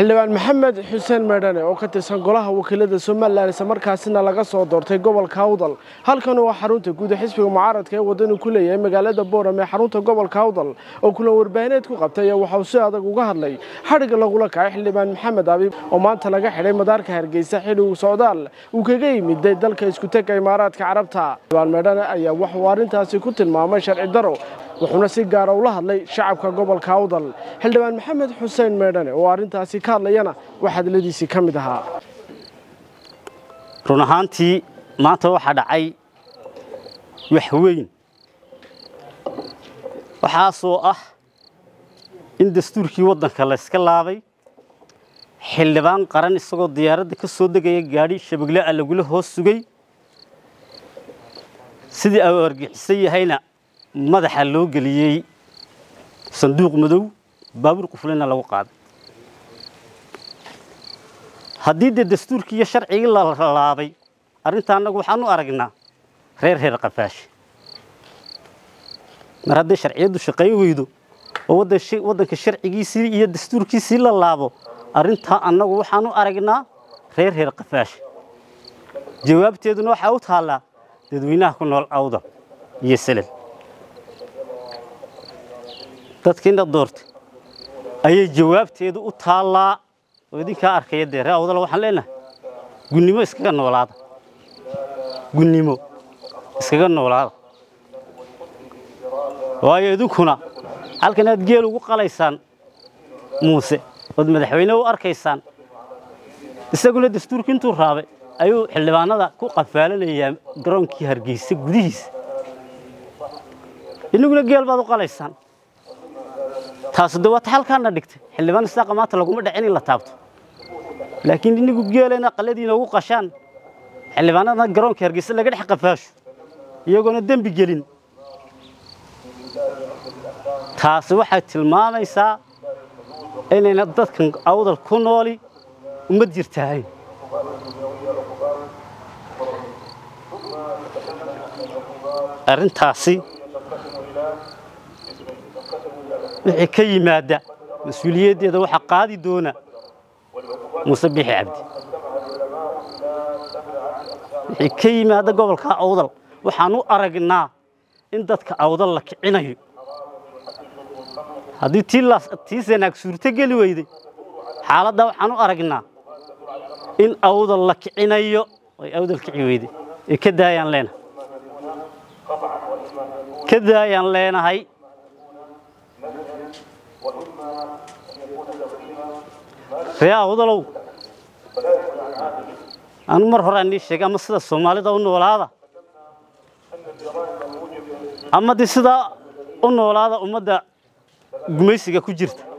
xildhibaan maxamed xuseen meedhane oo ka tirsan golaha wakiilada somalilan isla markaasina laga soo doortay gobolka awdal halkan waa xarunta guud ee xisbiga mucaaradka ee wadanu ku leeyahay magaalada booram ee xarunta gobolka awdal oo kulan warbaahineed ku qabtay ayaa waxauu si adag uga hadlay xadhigga lagula kacay xildhibaan maxamed abiib oo maanta laga xidhay madaarka hargeysa xilli uu socdaal uu kaga yimiday dalka iskutega imaaraadka carabta xildhibaan meedhane ayaa waxuu arrintaasi ku tilmaamay sharci daro wuxuuna si gaara ula hadlay shacabka gobolka awdal xildhibaan maxamed xuseen meedhane oo arrintaasi ka hadlayana wax hadladiisii ka mid ahaa run ahaantii maanta waxaa dhacay wax weyn waxaasoo ah in dastuurkii waddanka la yska laabay xildhibaan qaran isagoo diyaaradda ka soo degaya gaadhi shabegle a lagula hoos sugay sidii au argixisan yahayna madaxa loo geliyey sanduuq madow baabuur qufulina lagu qaaday haddii dee dastuurkii iyo sharcigii la laabay arrinta annagu waxaan u aragnaa reer reer qafaashi mar hadday sharciyaddu shaqayn weydo oo waddanka sharcigiisii iyo dastuurkiisii la laabo arrintaa annagu waxaan u aragnaa reer reer qafaashi jawaabteeduna waxaa u taallaa dadweynaha ku nool awda iyo selel dadkiina doortay ayay jawaabteedu u taallaa oo idinkaa arkaya dee ree awdala waxaan leenahay gunnimo iskaga noolaada gunnimo iskaga noolaada waayo idinkuna halkan aad geel ugu qalaysaan muuse ood madaxweyne u arkaysaan isaguna dastuurkii intuu raabay ayuu xildhibaanada ku qafaalanayaa garoonkii hargeysa gudihiisa inaguna geel baad u qalaysaan taasu de waata halkaana dhigtay xildhibaan isaaqa maanta laguma dhacin in la taabto laakiin inigu geelena qaladiina ugu qashaan xildhibaanadana garoonka hargeysa laga dhex qafaasho iyagoona dembi gelin taasi waxay tilmaamaysaa inayna dadkan awdal ku nooli uma jirtaahayn arrintaasi wixii ka yimaada mas-uuliyaddeeda waxaa qaadi doona muuse biixi cabdi wixii ka yimaada gobolka awdal waxaan u aragnaa in dadka awdal la kicinayo haddii tii sanaag suurto geli weyday xaaladdaa waxaan u aragnaa in awdal la kicinayo ay awdal kici weyday ee ka daayaan leenahay ka daayaan leenahay ree awdalow anu mar hore anii sheegay ama sida soomaalida u noolaada ama de sidaa u noolaada ummadda gumaysiga ku jirta